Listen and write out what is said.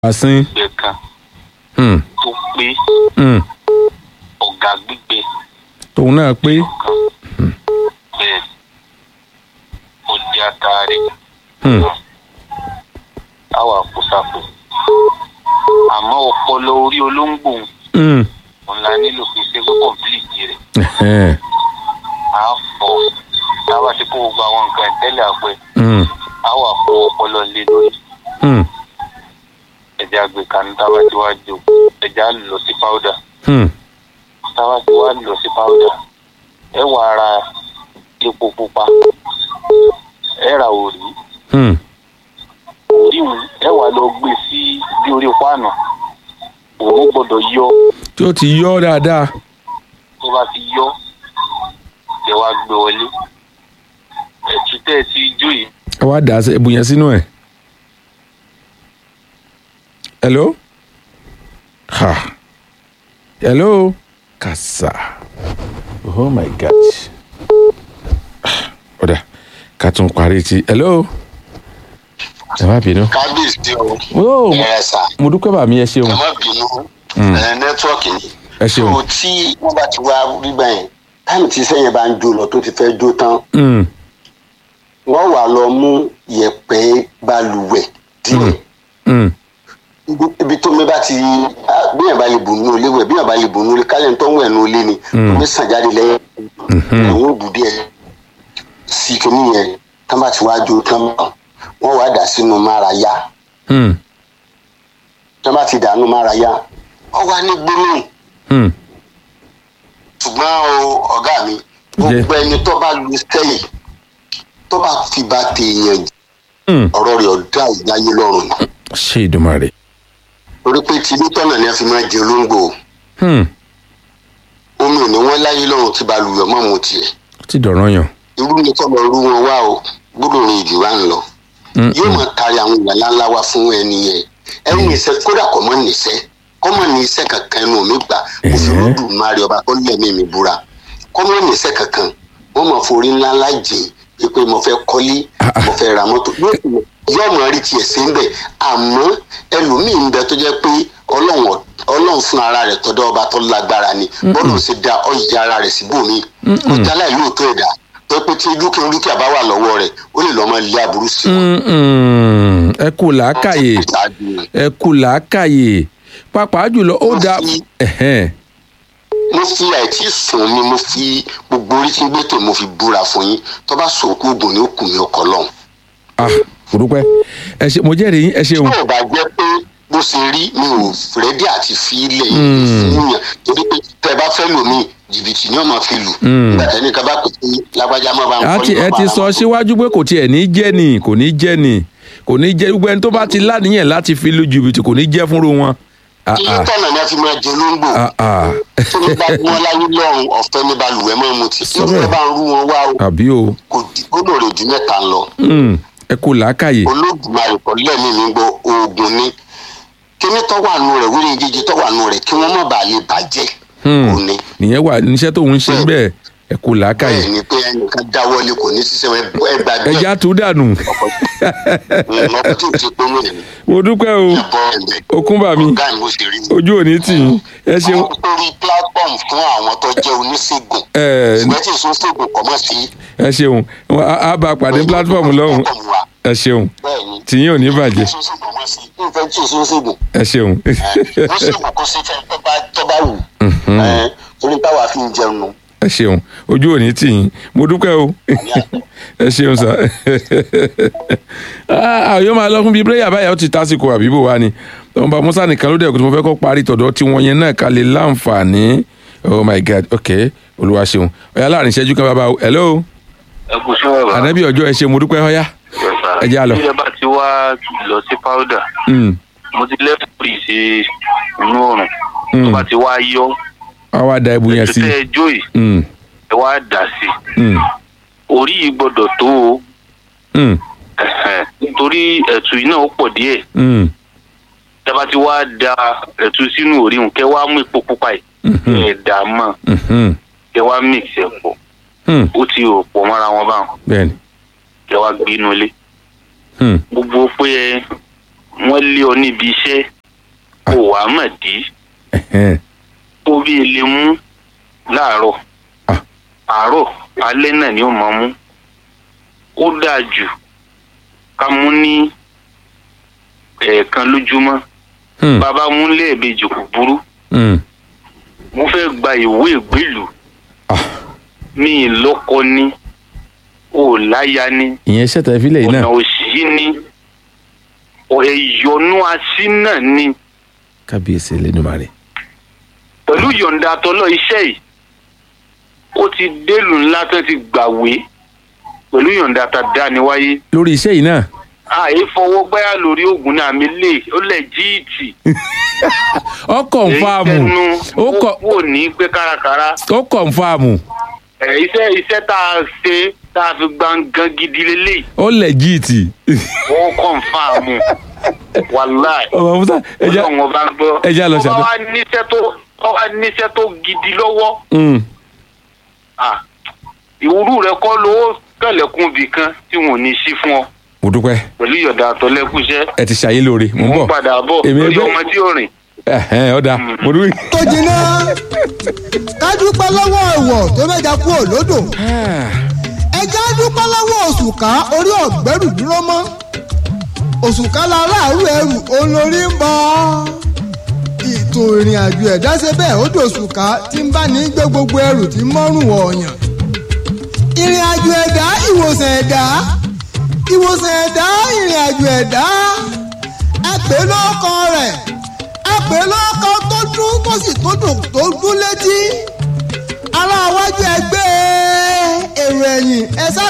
àsín gbẹ kan hmm, tó pé hmm, ọ̀gá gbígbẹ tòun náà pé kan bẹ́ẹ̀ òdi àtàrí hmm, àwọn àpòsàpò àmọ́ ọpọlọ orí olóńgbò hmm, òun la nílò fi ṣe kó kọ̀m̀pìlìtì rẹ̀ ẹ̀hẹ́n, á fọ̀ táwa ti kó gbogbo àwọn nǹkan ìtẹ́lẹ̀ àpẹ hmm, á wà fọ ọpọlọ lé lórí hmm, ẹ̀jẹ̀ àgbẹ̀kanu táwa ti wá jò ẹ̀jẹ̀ á lọ sí páúdà hmm, táwa ti wá lọ sí páúdà ẹ wà ra epo pupa ẹ ra òrí hmm, òríwù ẹ wà lọ gbé sí bí orí páànù òun gbọ́dọ̀ yọ tí ó ti yọ dáadáa tó bá ti yọ ẹ wá gbé wọlé ẹtù tẹ ẹ ti jó yìí ẹ wá dà á sí- ẹbù yẹn sínú ẹ̀. hello ha hello kàsà oh my gosh Ah, ọ̀dà ká tún parí ti hello ẹ má bínú. kábíyèsí o Oh, ẹ sà mo dúpẹ́ bàmí ẹ ṣeun ẹ má bínú Mm. ẹ nẹ́tíwọ́ọ̀kì ni. ẹ ṣeun. so tí wọ́n bá ti wá rí báyìí táìmù tí sẹ́yìn bá ń jó lọ tó ti fẹ́ jó tán Mm, wọ́n wà lọ mú yẹ̀pẹ̀ balùwẹ̀ díẹ̀ mm, Ibi- ibi tó mi bá ti ah, bí yẹn bá lè bù nínú ilé wẹ̀ bí yẹn bá lè bù nínú ilé kálẹ̀ tó ń wẹ̀ nínú ilé ni Mm. omi sàn jáde lẹ́yìn ẹ̀wọ̀n òbù díẹ̀ sí kìíní yẹn tán bá ti wá jó tán wọ́n wá dà sínú márayá mm, tán bá ti dànù márayá wọ́n wá ní gbólóhùn mm. ṣùgbọ́n o ọ̀gá mi gbogbo ẹni tó bá lu sẹ́yìn tó bá fi ba tèèyàn jẹ́ Mm. ọ̀rọ̀ rẹ̀ ọ̀dà ìdáyé lọ́rùn ni ṣé ìdùnmọ̀rẹ́. torí pé tinútọ̀nà ni a fi máa jẹ olóńgbò Hmm, omi ò ní wọ́n láyé lọ́rùn tí balùwẹ̀ mọ́ mu tiẹ̀ ó ti dọ̀rọ̀ yàn. irú ni kọ́ lọ rú wọn wá o gbọ́dọ̀ rìn ìjù wá ń lọ Mm, yóò máa tari àwọn èèyàn ńláńlá wá fún ẹni yẹn ẹni níṣẹ́ kódà kọ́ mọ́ níṣẹ́ kọ́ mọ́ ní iṣẹ́ kankan ẹnu mi gbà mo fi Ẹ̀hẹ́. rúdù mari ọba tó lẹ́mí mi búra kọ́ mọ́ níṣẹ́ kankan wọ́n máa forí ńláńlá jìn pé mo fẹ́ kọ́lé Ah, ah. mo fẹ́ ra mọ́tò yóò yóò mọ̀ rí tiẹ̀ sí ń bẹ̀ àmọ́ ẹlòmíì ń bẹ tó jẹ́ pé ọlọ́run ọ̀- ọlọ́run fún ara rẹ̀ tọ́dọ̀ ọba tó lágbára ni bọ́ọ̀lù sì da ọ̀yẹ̀ ara rẹ̀ síbòmí ọjà láì lóòótọ́ ẹ̀dá tó pé tí dúkìá dúkìá bá wà lọ́wọ́ rẹ̀ ó lè lọ́ máa lé aburú sí wọn. mm, mm. ẹ kú làákàyè ẹ kú làákàyè pàápàá jùlọ ó dáa. Ẹ̀hẹ́n. mo fi àìtí sùn mi mo fi gbogbo orí tí ń gbé tó mo fi búra fún yín tó bá sòkú oògùn ní òkú mi ọkọ lọ́hùn. ah kò dúpẹ́ ẹ ṣe mo jẹ́rìí yín, ẹ ṣeun. tí ò bá jẹ́ pé bó ṣe rí mi ò rẹ́dí àti fi ilẹ̀ yìí fún yàn torí pé tẹ́ ẹ bá fẹ́ lò mí jìbìtì ni wọ́n máa fi lù. Mm. nígbà tẹ́ni ká bá pè é lágbájá má bá ń àti ẹ ti sọ síwájú pé kò tiẹ̀ ní jẹ́ ni kò ní jẹ́ ni kò ní jẹ́ gbogbo ẹni tó bá ti láníyàn láti fi lu jìbìtì kò ní jẹ́ fúnru wọn. Ah, kí ah, tọ̀nà ni a fi máa jẹ olóńgbò ah, ah. tó ní bá wọn láyé lọ́rùn ọ̀fẹ́ ní balùwẹ̀ mọ́ mu tí Sọ irú bẹ́ẹ̀. ẹ bá ń rú wọn wá o àbí o kò dì- ó lòrè ju mẹ́ta lọ. Mm, ẹ kú làákàyè. olódùmarè kọ lẹ́mí mi gbọ́ oògùn ni kíní tó wà nù rẹ̀ wíri jíjí tó wà nù rẹ̀ kí wọ́n má bàa lè bàjẹ́ Hmm. òní nìyẹn wà níṣẹ́ tóun ń ṣe bẹ́ẹ̀ ẹ kú làákàyè. bẹ́ẹ̀ ni pé ẹnìkan dáwọ́lé kò ní ṣiṣẹ́ ẹgbà bẹ́ẹ̀ ẹja tó dànù ọkọ̀ tí ò ti pé wọ́n ní mo dúpẹ́ o ẹ̀bọ ẹ̀mẹ́ okúnbà mi ọ̀gá ìmú ṣe rí mi. ojú òní tì í ẹ ṣeun wọ́n torí platform fún àwọn tó jẹ́ oníṣègùn ẹ ṣùgbọ́n tí ìṣòṣègùn kọ̀ mọ́ sí ẹ ṣeun Wọn á á bá a pàdé platform lọ́hùn ẹ ṣeun bẹ́ẹ̀ ni tìyín ò ní bàjẹ́ ìṣòṣègùn mọ́ sí ìfẹ́ tí ìṣòṣègùn ẹ ṣeun ó ṣègùn kó sí fẹ́ tó bá tó bá wù ẹ̀ torí táwa fi ń jẹun nù. ẹ ṣeun ojú òní tì í mo dúpẹ́ o ẹ ṣeun sà àyọ̀ máa lọ fún bíi prayer báyà ó ti tásìkò àbíbò wa ni ọba musa nìkan ló dẹ̀ kó tí mo fẹ́ kó parí tọ̀dọ̀ tí wọ́n yẹn náà ká lè láǹfààní oh my god ok olúwa ṣeun ọ̀yà láàrin ìṣẹ́jú kan bàbá o hello ẹ kò sí ọ̀rọ̀ ànábì ọjọ́ ẹ ṣe mo dúpẹ́ ọ̀yà ẹ jẹ́ á lọ. bí ẹ bá ti wá lọ sí páúdà Mm, mo ti lẹ́fùrì sí inú ọ̀run tó Mm. bá ti wá yọ wá wá da ibu yẹn ẹtù sí tẹ́ ẹ jó yìí Mm, ẹ wá dà sí mm, orí yìí gbọ́dọ̀ tó o mm, ẹ̀hẹ̀n, nítorí ẹ̀tù yìí náà ó pọ̀ díẹ̀ mm, tẹ́ bá ti wá da ẹ̀tù sínú orí hùn kẹ́ wá mú epo pupa yìí mhm, ẹ̀ dà á mọ́ mhm, kẹ́ wá mix ẹ̀ pọ̀ mm, ó ti rò pọ̀ mọ́ra wọn báwọn bẹ́ẹ̀ni kẹ́ wá gbé inú ilé mm, gbogbo pé ẹ wọ́n lé ọ níbi iṣẹ́ kò wá mọ̀ dí Ẹ̀hẹ́n. tó bí ilé mú láàárọ̀ Ah. àárọ̀ alẹ́ náà ni ó máa mú ó dáa jù ká mú ní ẹ̀ẹ̀kan lójúmọ́ Hmm. bàbá mú lẹ́ẹ̀mejì kò burú Hmm. mo fẹ́ gba ìwé ìgbélùú Ah. mi ì lọ́kọ ni ò láya ni ìyẹn ṣẹ̀tà ìfilẹ̀ yìí ọ̀nà náà òsì ni ẹ̀yọ̀nú así náà ni kábíyèsí Elédùmarè. pẹ̀lú yọ̀ǹda tọ́lọ́ iṣẹ́ yìí ó ti délùú ńlá tó ti gbàwé pẹ̀lú yọ̀ǹda tá a dá ni wáyé lórí iṣẹ́ yìí náà àyè fọwọ́ gbáyà lórí oògùn náà mi lè ó lẹ̀ jíìtì ó kọ̀ǹfàmù ó kọ̀ wò ní pé kárakára ó kọ̀ǹfàmù ẹ̀ iṣẹ́ iṣẹ́ tá a ṣe tá a fi gbàngàn gidi lélẹ́yìí ó lẹ́jìtì. wọ́n kọ̀ǹfàmù wàláì ọmọ musa ẹja ọlọ́run ọba ń gbọ́ ẹja lọ tó bá ṣàdó- wá níṣẹ́ tó tó bá níṣẹ́ tó gidi lọ́wọ́ Mm. ah, ìwúrú rẹ kọ́ lówó kẹlẹ̀kùn bì kan tí wọn ò ní sí fún ọ mo dúpẹ́ pẹ̀lú ìyọ̀dà àtọ́lẹ́kùṣẹ́ ẹ ti ṣàyé lóore mo ń mo bọ̀ ń padà bọ̀ Èmi lórí ẹgbẹ́- ọmọ tí ó rìn ẹ̀hẹ́n, ọ̀dà mo dúpẹ́. tó jiná ká dúpẹ́ lọ́wọ́ ẹ̀wọ̀ tó mẹ́ja kú òlódò ẹja dúpẹ́ lọ́wọ́ òṣùká orí ọ̀gbẹ́rù dúró mọ́ òṣùká la láàrú ẹrù olórí ń bọ̀ ètò ìrìn àjò ẹ̀dá ṣe bẹ́ẹ̀ ó dòṣùká tí ń bá ní gbé gbogbo ẹrù tí ń mọ́rùn ọ̀yàn ìrìn àjò ẹ̀dá ìwòsàn ẹ̀dá ìwòsàn ẹ̀dá ìrìn àjò ẹ̀dá ẹ pè é lọ́kọ rẹ̀ ẹ pè é lọ́kọ tó dún tó sì tó dùn tó dún létí ará iwájú ẹgbẹ́ èrò ẹ̀yìn ẹ sá